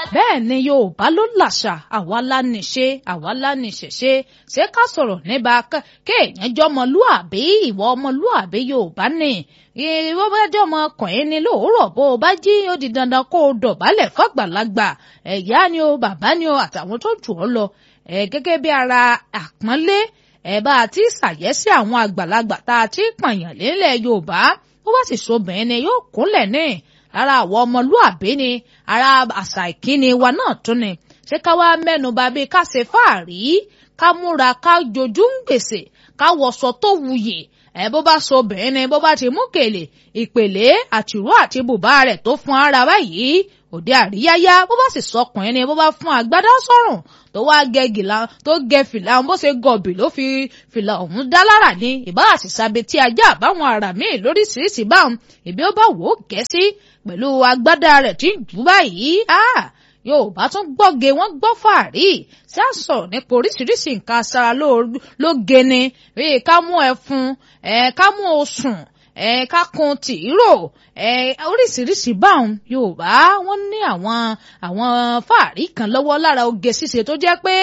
bẹ́ẹ̀ ni yorùbá ló làṣà àwa la nìṣe àwa la nìṣẹ̀ṣe ṣé ká sọ̀rọ̀ nípa kéèyàn jọmọlúàbí ìwọ ọmọlúàbí yorùbá ni ìwọ bá jọmọ ọkùnrin ni lóòrọ̀ bó o bá jí ó di dandan kó o dọ̀bálẹ̀ fàgbàlagbà ẹ̀yá ni o bàbá ni o àtàwọn tó jù ọ́ lọ ẹ̀ gẹ́gẹ́ bí ara àpọ́nlé ẹ̀ bá a ti ṣàyẹ́sí àwọn àgbàlagbà tá a ti pààyàn lélẹ̀ yorùbá bó bá sì sobìnrin ni yóò kúnlẹ̀ ní ara àwọn ọmọlúàbí ni ara àṣà ìkíni wa náà tún ni ṣé ká wá mẹ́nu bà bí ká ṣe fáàrí ká múra ká jojú ń gbèsè ká wọṣọ tó wuyì ẹ bó bá so obìnrin ni bó bá ti mú kèlè ìpèlè àtìrú àti bùbá rẹ̀ tó fún ara báyìí òde àríyáyá bó bá sì sọkùnrin ni bó bá fún agbádá sọ́rùn tó wá gẹ gìlà tó gẹ fìlà bó ṣe gọbì ló fi fìlà ọ̀hún dá lára ní ìbá àṣìṣàbẹ tí ajá àbáwọn ara míì lóríṣiríṣi báwọn ìbí ó bá wò ó gẹ sí pẹ̀lú agbádá rẹ̀ tí ń jù báyìí yorùbá tún gbọ́ge wọ́n gbọ́ fàárí ṣé à ń sọ̀rọ̀ nípa oríṣiríṣi nǹkan aṣara ló geni bíi ká mú ẹfun ká mú osùn ká kun tìírò oríṣiríṣi báwọn yorùbá wọ́n ní àwọn àwọn fàárí kan lọ́wọ́ lára oge ṣíṣe tó jẹ́ pé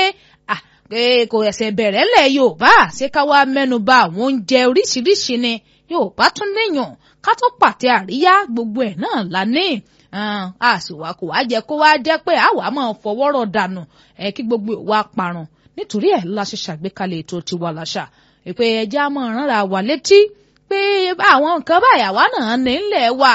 kò ẹ̀sẹ̀ bẹ̀rẹ̀ lẹ̀ yorùbá ṣé ká wá mẹ́nu bà àwọn oúnjẹ oríṣiríṣi ni yorùbá tún níyàn ká tó pàtẹ àríyá gbogbo ẹ̀ náà la ní àṣìwà kò wá jẹ kó wá jẹ pé àwa máa fọwọ́rọ̀ dànù ẹ kí gbogbo ìwà parun nítorí ẹ̀ la ṣe ṣàgbékalẹ̀ ètò tiwa láṣà ìpè ẹja máa ránra wà létí pé àwọn nǹkan báyà wá náà nílẹ̀ wà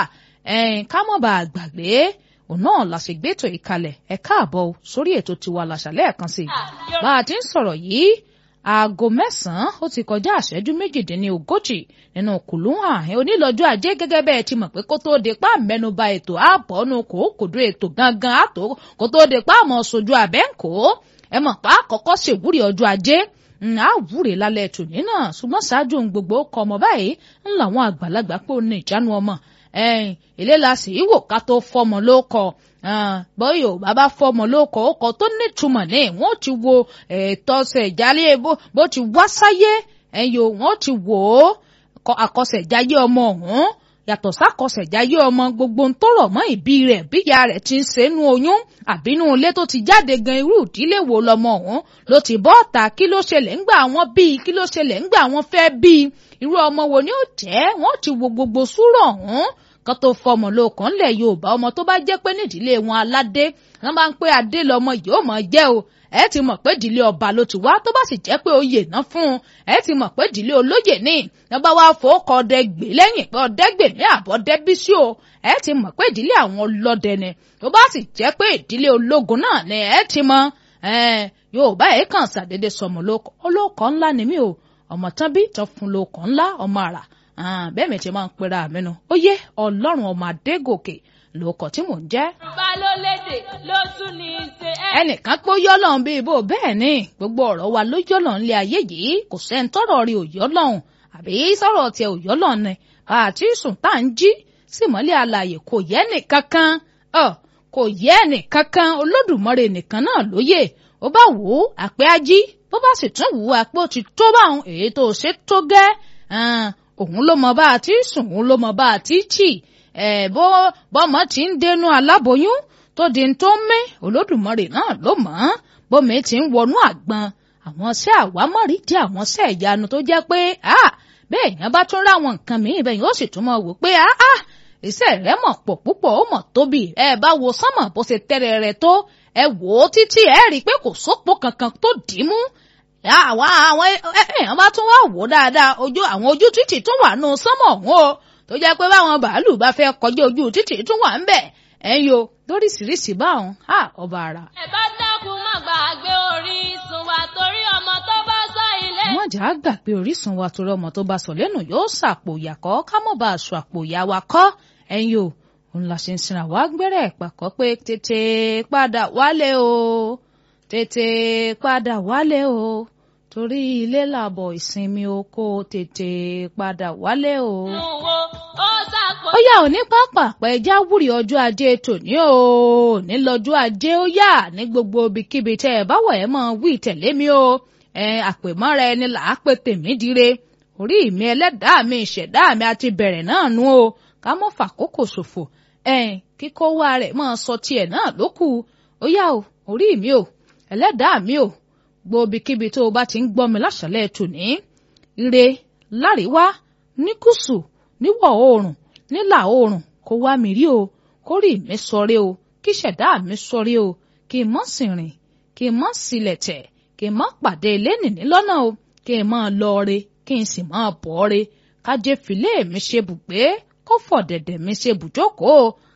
ká mọ̀ bá a gbàgbé òun náà la ṣe gbétò ìkalẹ̀ ẹ káàbọ̀ sórí ètò tiwa láṣà lẹ́ẹ̀kan sí i bá a ti ń sọ̀rọ̀ yìí aago mẹ́sàn-án ó ti kọjá àṣẹ́jú méjìdínlógójì nínú kùlùhàn onílọ́jọ́ ajé gẹ́gẹ́ bẹ́ẹ̀ ti mọ̀ pé kó tóó de pa mẹ́nuba ètò àbọ̀nù kò kòdó ètò gangan àtò kó tóó de pa àmọ́ sojú abẹ́ǹkó ẹ mọ̀ pa àkọ́kọ́ ṣèwúrí ọjọ́ ajé a wúre lálẹ́ tòní náà ṣùgbọ́n ṣáájú ohun gbogbo kọ ọmọ báyìí ń làwọn àgbàlagbà pé ó ní ìjánu ọmọ ilé la sì wò ká tó fọmọ ló kọ bọ́yì ò bàbá fọmọ lóko ọkọ tó nítumọ̀ ní wọ́n ti wo ẹ̀tọ́sẹ̀ ìjálé bó ti wá sáyé ẹ̀yọ wọ́n ti wò ó àkọsẹ̀jáyé ọmọ ọ̀hún yàtọ̀ sákọsẹ̀jáyé ọmọ gbogbo ń tọrọ mọ́ ìbí rẹ̀ bíyà rẹ̀ ti ń sẹ́nu oyún àbínú ilé tó ti jáde gan irú ìdílé wo lọmọ ọ̀hún ló ti bọ́ ọ̀tà kí ló ṣẹlẹ̀ ńgbà wọn bíi kí ló ṣẹlẹ̀ ńgbà wọn fẹ́ bíi irú ọmọ wo ni ó jẹ́ wọ́n ti wo gbogbo súrọ̀ ọ̀hún kan tó fọmọ lóòkàn ńlẹ̀ yorùbá ọmọ tó bá jẹ́ pé nídìílé wọn aládé wọn bá ń pé adé lọmọ yìí ó mọ̀ jẹ́ o ẹ ti mọ̀ pé ìdílé ọba ló ti wá tó bá sì jẹ́ pé oyè náà fún un ẹ ti mọ̀ pé ìdílé olóyè ní wọn bá wá fowókọ ọdẹ gbé lẹ́yìn pé ọdẹ gbè ní àbọ̀ dẹ́bísí o ẹ ti mọ̀ pé ìdílé àwọn ọlọ́dẹ ni tó bá sì jẹ́ pé ìdílé ológun náà ni ẹ ti mọ̀ yorùbá ẹ kàn ṣàdédé sọmọ lóko olóko ńlá ni mí o ọmọ tán bí tán fún lóko ńlá ọmọ àrà bẹ́ẹ̀ mi ti máa ń pera mi nu ó yé ọlọ́run ọmọ adégòkè lóko tí mò ń jẹ́. bá ló lédè ló tún ní í ṣe. ẹnìkan pé ó yọ́lọ̀ ń bí ibo bẹ́ẹ̀ ni gbogbo ọ̀rọ̀ wa ló yọ́lọ̀ ń lé ayé yìí kò sẹ́ni tọ́rọ̀ rí òyọ́lọ̀ àbí sọ̀rọ̀ tiẹ̀ òyọ́lọ̀ ni àti sùn tá à ń jí sí mọ́lẹ̀ alàyè kò yẹ nìkankan kò yẹ nìkankan olódùmarè nìkan náà lóye ó bá wò ó àpé ají bó bá sì tún wò ó àpé ó ti tó báwọn èyí tó ṣe tó gẹ́ òun ló mọ bá a ti sùn òun ló mọ bá a ti chì ẹ bó bọ́mọ ti ń dénú aláboyún tó di tó ń mí olódùmarè náà ló mọ̀ ọ́n bómi ti ń wọnú àgbọn àwọn ṣẹ́ àwámọ̀rí di àwọn ṣẹ́ ìyanu tó jẹ́ pé bẹ́ẹ̀ yẹn bá tún ráwọn nǹkan mìíràn bẹ́ẹ̀ yóò sì tún mọ̀ wò pé iṣẹ́ rẹ̀ mọ̀ pọ̀ púpọ̀ ó mọ̀ tóbi ẹ bá wo sánmọ̀ bó ṣe tẹ́rẹ̀ rẹ̀ tó ẹ wò ó títí ẹ rí i pé kò sópò kankan tó dì í mú àwọn àwọn èèyàn bá tún wá wò dáadáa ojú àwọn ojú títì tún wà nù sánmọ̀ ọ̀hún o tó jẹ́ pé báwọn bàálù bá fẹ́ kọjá ojú títì tún wà ń bẹ̀ ẹ̀yin o lóríṣiríṣi báwọn á ọba ara. ẹ bá dákun má gbàgbé orísun wa torí ọmọ tó bá sọ ilé. wọ́n jà á gbà pé orísun wa torí ọmọ tó bá sọ lẹ́nu yóò ṣàpò ìyàkọ́ ká mọ̀ bá aṣọ àpò ìyá wa kọ́ ẹ̀yin o òun la ṣe ń sinra wá gbẹ́rẹ́ ìpàkọ́ pé tètè padà wálé o tètè padà wálé o torí ilé làbọ̀ ìsinmi oko tètè padà wálé o. ó yà ò ní pápá pẹ̀já wúrí ọjọ́ ajé tòní o ní lọ́jọ́ ajé ó yà ní gbogbo ibikíbi tẹ́ ẹ báwọ̀ ẹ mọ̀ wí tẹ̀lé mi o ẹ àpèmọ́ra ẹni là á pè tèmí dire orí mi ẹlẹ́dàá mi ìṣẹ̀dá mi àti bẹ̀rẹ̀ náà nú o ká mọ́ fàkókò ṣòfò ẹ kíkó wá rẹ̀ máa sọ tiẹ̀ náà lókù ó yá o orí mi o ẹlẹ́dàá mi o gbòbíkíbi tó o bá ti ń gbọ́ mi láṣálẹ́ tòní ire láríwá ní gúúsù níwọ̀ oòrùn nílà oòrùn kó wá mi rí o kó rí mi sọrí o kí ṣẹ̀dá mi sọrí o kí n mọ́ sì rìn kí n mọ́ sílẹ̀ tẹ̀ kí n mọ́ pàdé lẹ́nìní lọ́nà o kí n mọ́ lọ re kí n sì mọ́ bọ̀ re kájé filé mi ṣe bùgbé kó fọ̀dẹ̀dẹ̀ mi ṣe bùjókòó